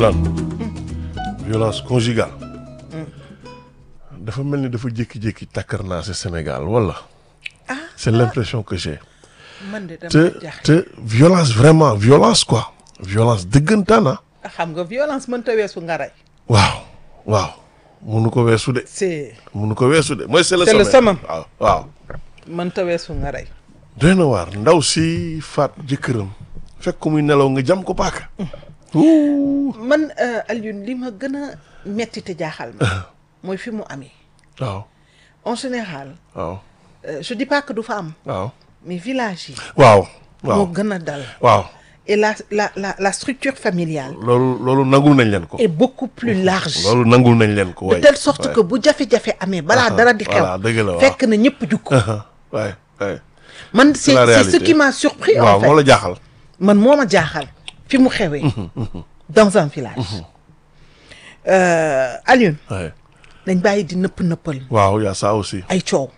Yolande violence conjugale dafa mel ni dafa jékki-jékki takkar naa si Sénégal wala c'est l'impression que j'ai man de dama te jaaxle te violence vraiment violence quoi violence dëggantaan ah xam nga violence mënta weesu nga rey waaw waaw munu ko weesu de c'est munu ko weesu de mooy c'est le C'est le sommet summum. waaw waaw mënta weesu nga rey doy na waar ndaw si faat jëkkëram fekk ko muy nelaw nga jam ko paaka Ouh. man euh, Alioune li ma gën a metti te jaaxal ma mooy fi mu amee waaw en général waaw euh, je dis pas que du fa am waaw mais village yi waaw moo waaw gën a dal waaw et la la la la structure familiale loolu loolu nangul nañ leen ko est beaucoup plus large loolu nangul nañ leen ko de waay telle sorte waay. que bu jafe-jafe amee balaa Ah, dara di xew voilà, dëgg la, waaw. fekk na ñëpp jukk waay waay man c'est la c'est ce réalité. qui m'a surpris en waaw fait moo la jaaxal man moo ma jaaxal fi mu xewee dans un village euh, Alioune waay dañ bàyyi di nëpp nëppal waaw y a ça aussi ay coow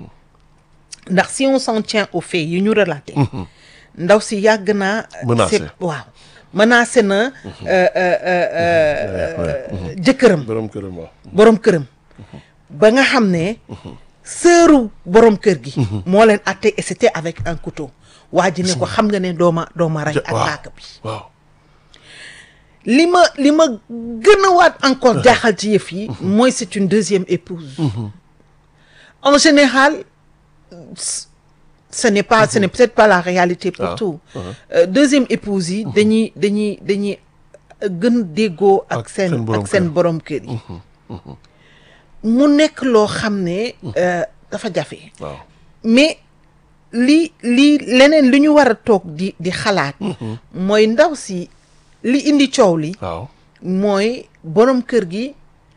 ndax si on s'en tient aux faits yi ñu relaté ndaw si yàgg naa Menacé. c'est- waaw menacé na euh, euh, euh, euh, jëkkëram borom këram waaw borom këram ba nga xam ne sëru borom kër gi moo leen atte et c'était avec un couteau waa ji ne ko xam nga ne dooma dooma rey ak waaw paaka bi waaw li ma li ma gën a waat encore jaaxal ci yëf yi mooy c'est une deuxième épouse en général c- ce n'est pas ce n'est peut-être pas la réalité pour Ah, tout Euh, deuxième épouse yi dañuy dañuy dañuy gën déggoo ak Ak seen seen borom ak seen kër. borom kër yi mu nekk loo xam ne euh, dafa jafe waaw mais li li leneen li ñu war a toog di di xalaat mooy ndaw si li indi coow li waaw mooy borom kër gi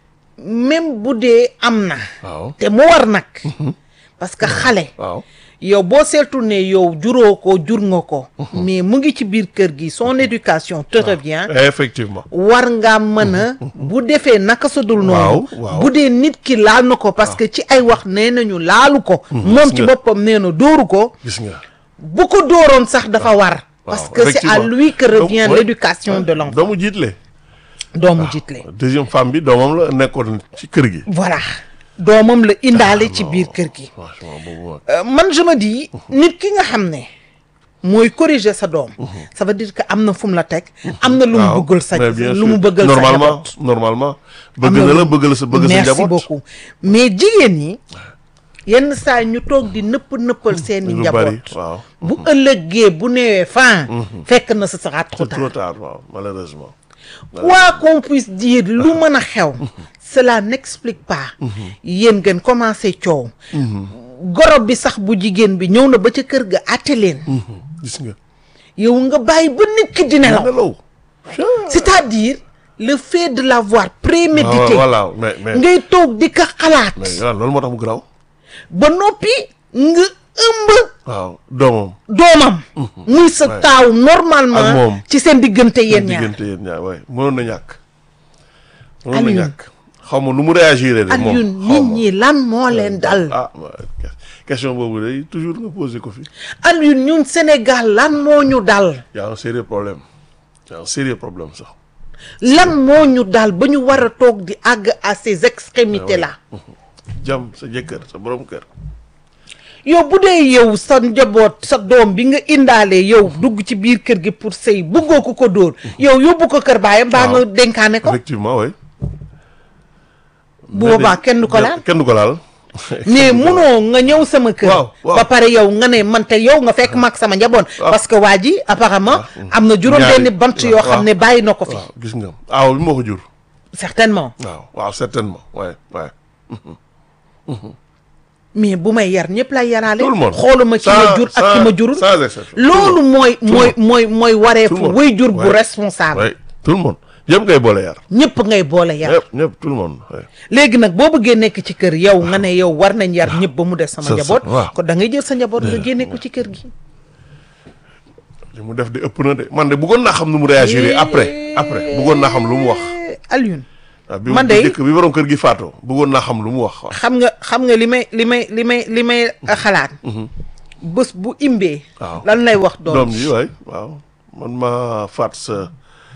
même bu dee am na waaw te mu war nag parce que xale waaw yow boo seetul ne yow juróo ko jur nga ko mais mu ngi ci biir kër gi son éducation te revient effectivement war ngaa mën a bu defee naka sa dul noonu Waaw, waaw. bu dee nit ki laal na ko parce que ci ay wax nee nañu laalu ko moom ci nga. boppam nee na dóoru ko gis nga bu ko dóoroon sax dafa war parce waaw, que c'est à effectivement. lui que revient Donc, ouais, l'éducation ouais. de l'enfant doomu jiitle doomu jiitle deuxième femme bi doomam la nekkoon ci kër gi voilà doomam la indaale ci biir kër gi franchement boobu moom Euh, man je me dis nit ki nga xam ne mooy corriger sa doom ça veut dire que am na fu mu la teg am na lu mu waaw bëggal sa mais bien lu sûr. mu bëggal sa normalement njaboot normalement am bëgg na lu- la bëgg la sa bëgg sa merci njaboot beaucoup mais jigéen ñi yenn saa ñu toog di nëpp nëppal seeni lu bari njaboot waaw bu ëllëgee bu newee fan fekk na ce sera trop c'est trop tard tard waaw malheureusement quoi qu'on puisse dire lu mën a xew cela n'explique pas yéen ngeen commencé coow goro bi sax bu jigéen bi ñëw na ba ca kër ga àtte leen gis nga yow nga bàyyi ba nit ki di nelaw nelaw c'est-à-dire le fait de l'avoir Ah, prémédité voilà mais mais ngay toog di ko xalaat mais waaw loolu moo tax mu garaaw ba noppi nga ëmb waaw doomam doomam muy sa Ouais. taaw Ak moom. normalement ci seen diggante yéen ñaar diggante yéen ñaar waay mënoon na ñàkk mënoon na Alioune. ñàkk xaw ma nu mu réagir de moom Alioune xaw nit ma. ñi lan moo leen dal ah ouais, question boobu day toujours nga posé ko fi Alioune ñun Sénégal lan moo ñu dal y a un sérieux problème y a un sérieux problème sax lan moo ñu dal ba ñu war a toog di àgg à ces extrémités là jam sa jëkkër sa borom kër yow bu dee yow sa njaboot sa doom bi nga indaale yow dugg ci biir kër gi pour sëy bëggoo ko ko dóor yow yóbbu ko kër baayam mbaa nga Waaw. dénkaane ko effectivement oui bu boobaa kenn du ko laal kenn du ko laal mais munoo nga ñëw sama kër Waaw, waaw. ba pare yow nga ne man te yow nga fekk mag sama njaboot parce que waa ji apparemment am na juróom Ñaari- benni bant yoo waaw. xam ne bàyyi na ko fi waaw gis nga aaw bi moo ko jur certainement waaw waaw certainement ouais ouais mais bu may yar ñëpp lay yaraale tout le monde xooluma ki ma jur ak ki ma jurul sans exception loolu mooy mooy mooy mooy wareefu Tout le monde. way jur bu Ouais. responsable ouais tout le monde yëpp ngay boole yar ñëpp ngay boole yar ñëpp ñëpp tout le monde ouais. léegi nag boo bëggee nekk ci kër yow nga ne yow war nañ yar ñëpp ba mu des sama sa- njaboot waaw. kon da ngay jël sa njaboot nga génne ko ci kër gi li mu def de ëpp na de man de bëggoon naa xam nu mu réagir après après bëggoon naa xam lu mu wax Alioune waaw bi Man bi de- njëkk bi borom kër gi faatoo bëggoon naa xam lu mu wax waaw xam nga xam nga li may li may li may li may xalaat bés bu imbee Waaw. lan lay wax doom doom ji waay waaw man ma faat sa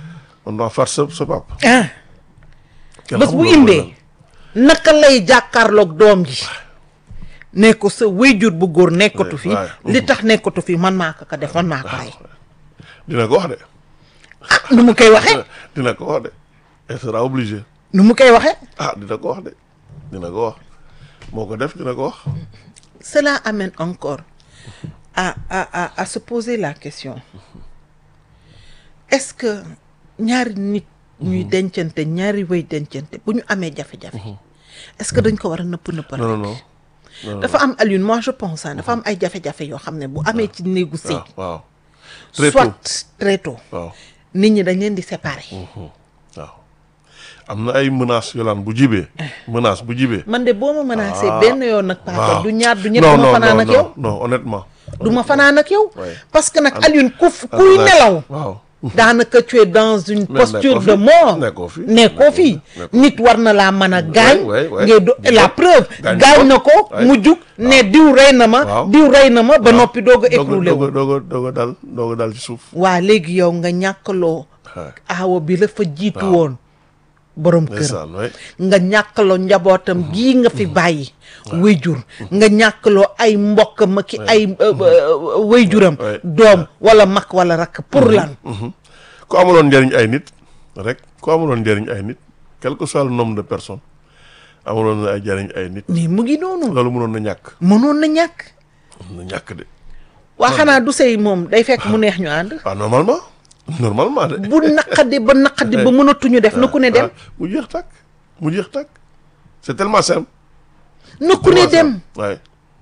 on doit faire sa sa papa. ah kenn bés xamul bu loolu mooy indee naka lay jàkkaarloog doom ji ne ko sa wéyjur bu góor nekkatu fi waay. li tax nekkatu fi man maa ko ko def man maa ko rey lan. dina ko wax de. ah nu mu koy waxee dina ko wax de. elle sera obligée. nu mu koy waxee ah dina ko wax de. dina ko wax moo ko def dina ko wax. cela amène encore à à à à se poser la question est-ce que ñaari nit ñuy dencante ñaari wéy dencante bu ñu amee jafe-jafe est-ce que dañ ko war a nëpp nëppal non non non. dafa am Alioune moi je pense ah dafa am ay jafe-jafe yoo xam ne bu amee ci néegu sëy waaw waaw. très tôt soit très tôt waaw nit ñi dañ leen di séparer waaw. am na ay menaces yolaan bu jibee. menace bu jibee. man de boo ma menacé Ah. benn yoon nag papa waaw du ñaar du ñett non du ma non fanaan non ak yow non non honnêtement. du ma fanaan ak yow Ouais. parce que nag Am- Alioune ku f- am kuy na- nelaw waaw. daanaka tu es dans une Mais posture nekkoo de fi. mort Nekkoo fi. nekkoo fi Nekkoo fi. nit war na laa mën a gaañ ouais, ouais. ngay do la preuve Gaañ gaañ na ko. ko Ouais. mu jug ne diw rey na ma Waaw. diw rey na ma ba noppi doog a doog a écroulé doog a wu doog a doog a dal doog a dal ci suuf. waa léegi yow nga ñàkkaloo waaw. aawa bi la fa jiitu Waaw. woon borom kër ndeysaan waay. nga ñàkkaloo njabootam gii nga fi bàyyi wéyjur nga ñàkkaloo ay mbokkam ak ay euh, euh, wéyjuram Ouais. doom wala mag wala rakk pour lan ku amuloon njëriñ ay nit rek ku amuloon njëriñ ay nit quel que soit le nombre de personnes amuloon na ay njëriñ ay nit mais mu ngi noonu loolu mënoon na ñàkk mënoon na ñàkk mën na ñàkk de waa xanaa du sëy moom day fekk mu neex ñu ànd waaw normalement normalement de bu naqadi ba naqadi ba mënatuñu def na ku ne dem Ah, mu jeex tàkk mu jeex tàkk c'est tellement simple na ku ne dem waaye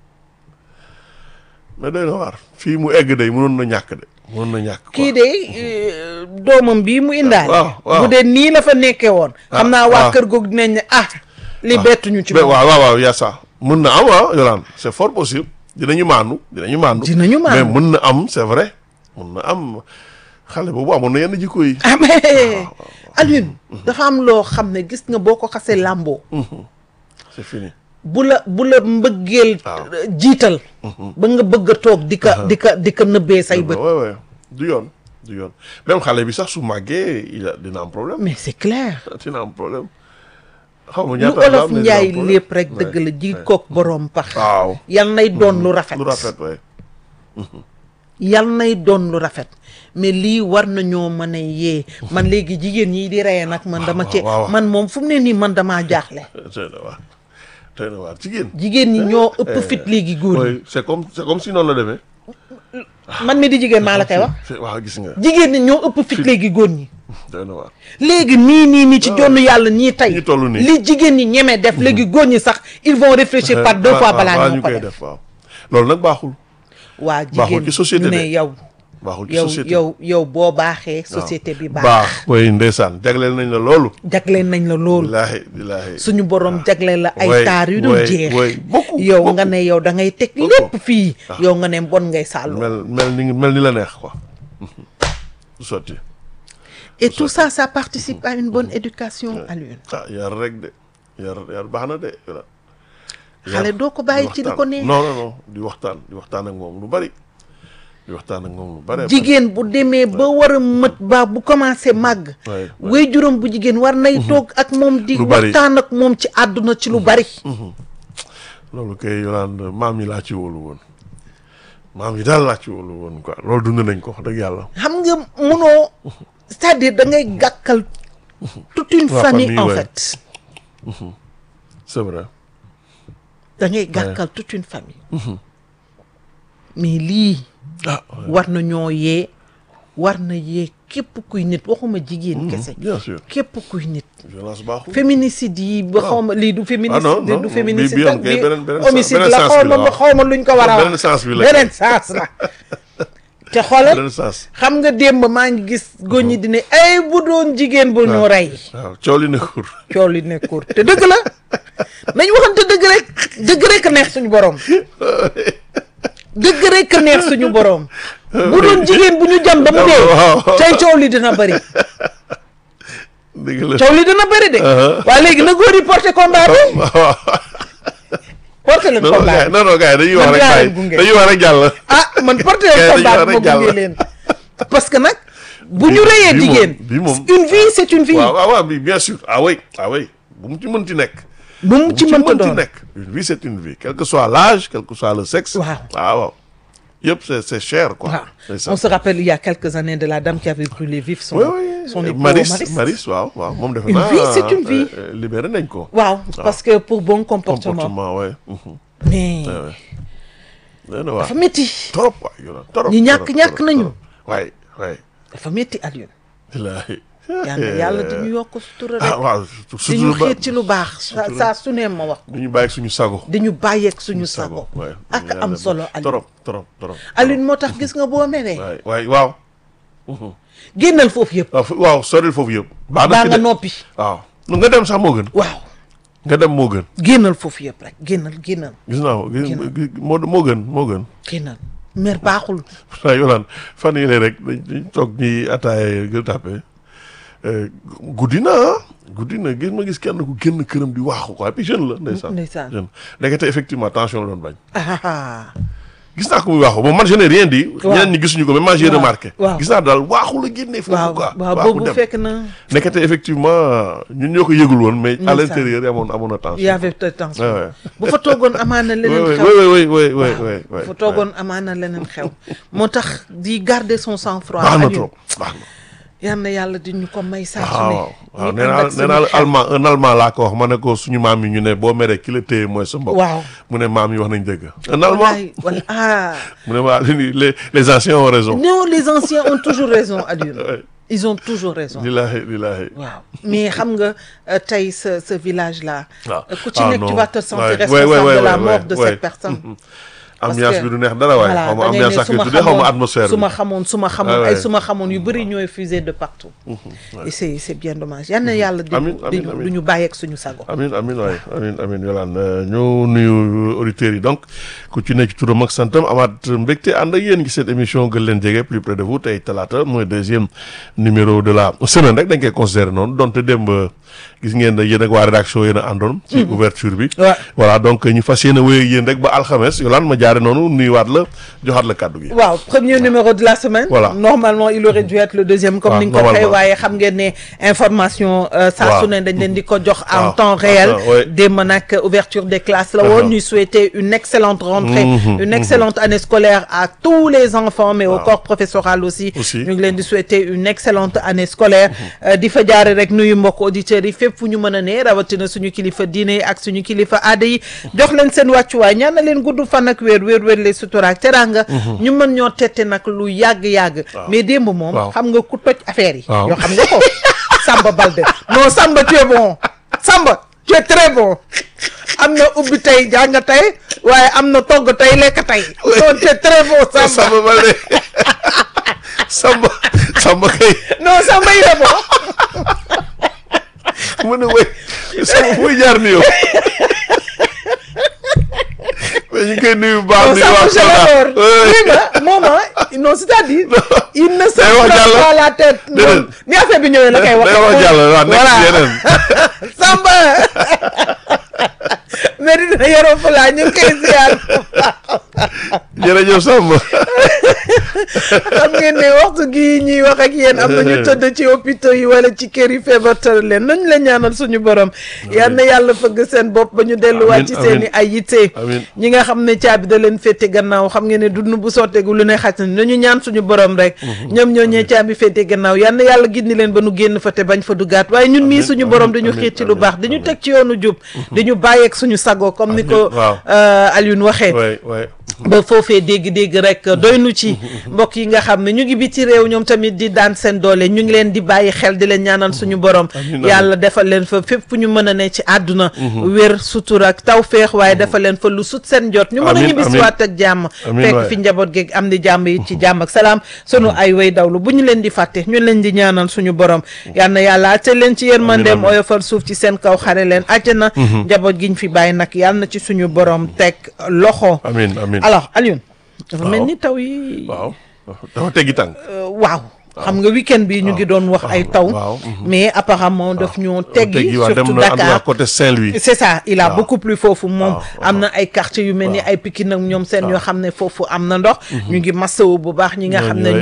mais doy na waar fii mu egg day mënoon na ñàkk de mënoon na ñàkk quoi. kii de euh, doomam bii mu indaale waaw, waaw. bu dee nii la fa nekkee woon xam naa waa ah. kër googu dinañ ne ah li bettuñu ci mais moom waaw waaw waaw yaa ça mën na am ah Yolande c'est fort possible dinañu maandu dinañu maandu Dinañu maandu. mais mën na am c'est vrai mën na am xale boobu amoon na yenn jikko yi ah mais Alioune dafa am loo xam ne gis nga boo ko xasee làmboo c'est fini bu la bu la mbëggeel Waaw. jiital ba nga bëgg a toog di ka di ka di ka nëbbee say bët ouais ouais du yoon du yoon même xale bi sax su màggee il a dina am problème mais c'est clair dina am problème xaw ma lu ñaata la olof am, mais dina am njaay problème. lépp rek Ouais, dëgg la ji ouais. kook boroom pax waaw yal nay doon lu rafet lu rafet ouais yal nay doon lu rafet mais lii war nañoo mën a yee man léegi jigéen ñi di reye nag man dama ci waaw, waaw. man moom fu mu ne nii man damaa jaaxle tey na waar tey na waar jigéen jigéen ñi ñoo ëpp fit léegi góor ñi oui c'est comme c'est comme si noonu la demee man mi di jigéen maa la koy wax C'est- waaw gis nga jigéen ñi ñoo ëpp fit léegi góor ñi tey na waar léegi nii nii nii ci jonn yàlla ñii tey Ñi toll nii. li jigéen ñi ñeme def léegi góor ñi sax ils vont réfléchir par deux fois balaa ñoo ko koy def def waaw loolu nag baaxul waa Baaxul jigéen ci société ñu ne de. yow baaxul ci yow société yow yow boo baaxee société bi baax baax way ndeysaan jagleel nañ la loolu jagleel nañ la loolu billaahi billaahi suñu borom jagleel la ay Ouais, taar yu dul ouais, jeex ouais. Beaucoup, yow beaucoup. nga ne yow da ngay teg Beaucoup. lépp fii yow nga ne bon ngay sàllu mel mel ni mel ni la neex quoi du sotti et tout ça ça participe à une bonne éducation Alioune ah yar rek de yar yar baax na de yar xale doo ko bàyyi ci li ko neex non non non di waxtaan di waxtaan ak moom lu bari di waxtaan ak moom lu bari jigéen bu demee ba war a mët ba bu commencé màgg Ouais, ouais. way juróom bu jigéen war nay toog ak moom di Lu bari. waxtaan ak moom ci àdduna ci lu bari loolu kay Yolande maam yi laa ci wóolu woon maam yi daal laa ci wóolu woon quoi loolu dund nañ ko wax dëgg yàlla xam nga munoo c'est-à-dire da ngay gàkkal toute une La famille famille, en ouais. fait c'est vrai da ngay gàkkal toute une famille mais lii ah war na ñoo yee war na yee képp kuy nit waxuma jigéen kese bien sûr képp kuy nit violence baaxul féminicide yi ba xaw ma lii du féminicide non, non, du bi- féminicide bi yoon ak kay bi beneen- beneen homicide sens- la beneen xaw sens bi ma la, ba xaw ma luñ ko war a beneen wax sens bi la beneen sens la te xoolal beneen sens xam nga démb maa ngi gis góor ñi di ne ay bu doon jigéen bu ñu rey waaw coow li nekkul coow li nekkoor te dëgg la nañ waxante dëgg rek dëgg rek neex suñu borom dëgg rek neex suñu borom bu doon jigéen bu ñu jam ba mu dee waaw. tey coow li dina bëri dëgg la coow li dina bëri de waaye léegi na góor yi porté combat bi waaw porté leen non non combat gars bi non non gars yi dañuy wax Man rek dinaa bàyyi leen gunge. dañuy wax rek jàll ah man porté leen Kay dañuy combat war bi a ma jàll. gunge leen parce que nag bu ñu rëyee bii moom- jigéen bii moom une vie c'est une vie waaw waaw waaw bi bien sûr ah oui ah oui bu mu ci mën ci nekk bu mu ci mënta doon nekk une vie c'est une vie quel que soit l'âge quel que soit le sexe Waaw. waaw waaw yëpp c'est c'est cher quoi waaw c'est ça on se rappelle il y a quelques années de la dame qui avait brûlé vif son oui oui son époux Maris Maris. Maris waaw waaw moom defe Une naa vie, c'est une vie. euh, euh, libéré nañ ko waaw parce que pour bon comportement comportement ouais mhm. mais nee na waaw dafa métti trop waay yow trop Ñi ñàkk- trop, ñàkk trop, nañu. trop. waay waay dafa métti Alioune Ilaahi. yàlla yàlla di ñu yokk sutura ah rek waaw di ñu surtout ba xiit ci lu baax saa saa su ne ma wax ko ñu bàyyi suñu sago di ñu bàyyeeg suñu sago waay ak am solo Alioune trop trop trop Alioune moo tax gis nga boo meree waay waay waaw génnal foofu yëpp waaw fu- waaw soril foofu yëpp baax na baa ci nga de noppi waaw nu nga dem sax moo gën waaw nga dem moo gën génnal foofu yëpp rek génnal génnal gis naa ko gis moo moo gën moo gën génnal mer baaxul waaw yolaan fan yii rek dañ dañ toog ñi ataaya gën tàppe guddi na ah guddi na gis ma gis kenn ku génn këram di waaxu quoi et puis jeune la ndeysaan Ndeysaan. jeune ndekete effectivement tension la doon bañ ah gis naa ko muy waaxu bon man je n'ai rien dit Waaw. ñeneen ñi gisuñu ko mais moi j'ai Waaw. remarqué Waaw. gis naa daal waaxu la génnee foofu waaw quoi waaw waaxu boobu dem fekk na ndekete effectivement ñun ñoo ko yëgul woon mais à Ndeysaan. l'intérieur yi amoon amoon na tension y avait de tension Ouais, ouais. bu fa toogoon amaana oui leneen oui xew oui oui oui oui waaw oui oui bu fa toogoon amaana leneen xew moo tax di garder son sang-froid baax na Alioune. trop baax na yal na yàlla di ñu ko may saa su ne waaw waaw ñu nee ànd naa ak nee naa suñu la xel. allemand un allemand laa ko wax ma ne ko suñu maam yi ñu ne boo meree ki la téye mooy sa mbokk waaw mu ne maam yi wax nañ dëgg un allemand wallaay wala ah mu ne waa les les anciens ont raison non les anciens ont toujours raison Alioune Ouais. ils ont toujours raison lillahi lillahi waaw mais xam nga euh, tey ce ce village là waaw ku ci Ah, nekk tu non. vas te sentir Ouais, responsable ouais, ouais, de la ouais, mort ouais, de ouais. cette personne ambiance que- bi du neex dara waaye voilà xaw ma da ngay ambiance ne ak su ma tuddee xaw ma xamoon atmosphère su ma bi xamoon su ma xamoon Ah, ay ouais. su ma xamoon yu bëri ñooy fusé de partout et c'est c'est bien dommage yal na yàlla di Amiin, ñu di amiin, ñu amiin. du ñu bàyyeeg suñu sago amin amin waay amin amin yolaan ñu nuyu auditeurs yi donc ku ci nekk ci turam ak santam amaat mbégte ànd ak yéen ci cette émission gën leen jege plus près de vous tey talaata mooy deuxième numéro de la semaine rek dañ koy considérer noonu donte démb gis ngeen ne yéen ak waa rédaction yéen a àndoon ci ouverture bi Ouais. voilà donc ñu fas yéene wéy ak yéen rek ba alxames yolaan ma jaare noonu nuyuwaat la joxaat la kàddu gi waaw premier numéro de la semaine Voilà. normalement il aurait dû être le deuxième comme Ah, ni nga ko waxee normalement. waaye xam ngeen ne information euh, saa Waaw. su ne dañ leen di ko jox en Waaw. temps réel Ah, ouais. démb nag ouverture des classes la Ah, woon ah. ñuy souhaiter une excellente rentrée Mhm, une excellente année scolaire à tous les enfants mais au Waaw. corps professoral aussi Aussi. ñu ngi leen di souhaiter une excellente année scolaire Euh, di fa jaare rek nuyu mbokk auditeurs yi fépp fu ñu mën a ne rawatina suñu kilifa diine yi ak suñu kilifa aada yi jox leen seen wàccuwaay ñaan na leen gudd fan ak wéer wéer wéer les sutura ak teranga ñu mën ñoo tette nag lu yàgg-yàgg mais démb moom Waaw. xam nga ku toj affaire yi Waaw. yoo xam nga ko Samba Balde non Samba tu es bon Samba tu es très bon am na ubbi tey jàng tey waaye am na togg tey lekk tey non tu es très bon Samba Samba Balde Samba Samba kay non Samba il est bon mu ne wéy Samba muy jaar ni yow mais ñu ngi koy nuyu bu baax non nuyu Samba waa je Kolda l'adore Ouais. oui ma moom ah non c'est-à-dire il ne se Day wax prend jàll. pas la tête Déedéet. moom ni affaire bi ñëwee la koy wax day wax jàll waaw nekk ci yeneen Samba mais dina yoroo fa laa ñu ngi koy ziar jërëjëf Samba xam ngeen ne waxtu gii ñuy wax ak yéen am na ñu tëdd ci hôpitaux yi wala ci kër yi feebar tëral leen nañu la ñaanal suñu borom yal na yàlla fëgg seen bopp ba ñu delluwaat ci Amiin, seen i ay yitte Amiin. ñi nga xam ne caabi da leen féete gannaaw xam ngeen ne dund bu sotteegu lu ne xaj na nañu ñaan suñu borom rek ñoom ñoo ñee caabi féete gannaaw yal na yàlla gindi leen ba nu génn fa te bañ fa duggaat waaye ñun mii Amiin, suñu amiin, borom dañu amiin, xiit ci lu amiin, baax dañu amiin. teg ci yoonu jub dañu bàyyeeg suñu sago comme ni ko Amiin, waaw. euh, Alioune waxee waay waay ba foofee dégg-dégg rek doy nu ci mbokk yi nga xam ne ñu ngi biti réew ñoom tamit di daan seen doole ñu ngi leen di bàyyi xel di leen ñaanal suñu borom Amiin, yàlla defal leen fa fépp fu ñu mën a ne ci àdduna wér sutura ak tawféex waaye defal leen fa lu sut seen jot ñu mën a Amiin, ñibbisiwaat ak jàmm Amiin, fekk waay. fi njaboot geeg am di jàmm yi ci jàmm ak salaam sunu ay way dawlu bu ñu leen di fàtte ñu leen di ñaanal suñu borom yal na yàlla àtte leen ci yërmandeem amiin. oyofal suuf ci seen kaw xare leen àjjana njaboot giñ fi bàyyi nag yàlla na ci suñu borom teg loxo amiin amiin alors Alioune dafa mel Waaw. ni taw yi waaw dafa teggi tànk euh, waaw xam nga week-end bi ñu ngi doon wax ay taw waaw. mais apparemment daf ñoo teggi waaw dem surtout na en tout cas Dakar côté Saint-Louis c'est ça il a Waaw. beaucoup plu foofu moom Waaw, am na ay quartiers yu mel ni ay Pikine ak ñoom seen yoo xam ne foofu am na ndox ñu ngi masawu bu baax ñi nga xam ne Ñooñu,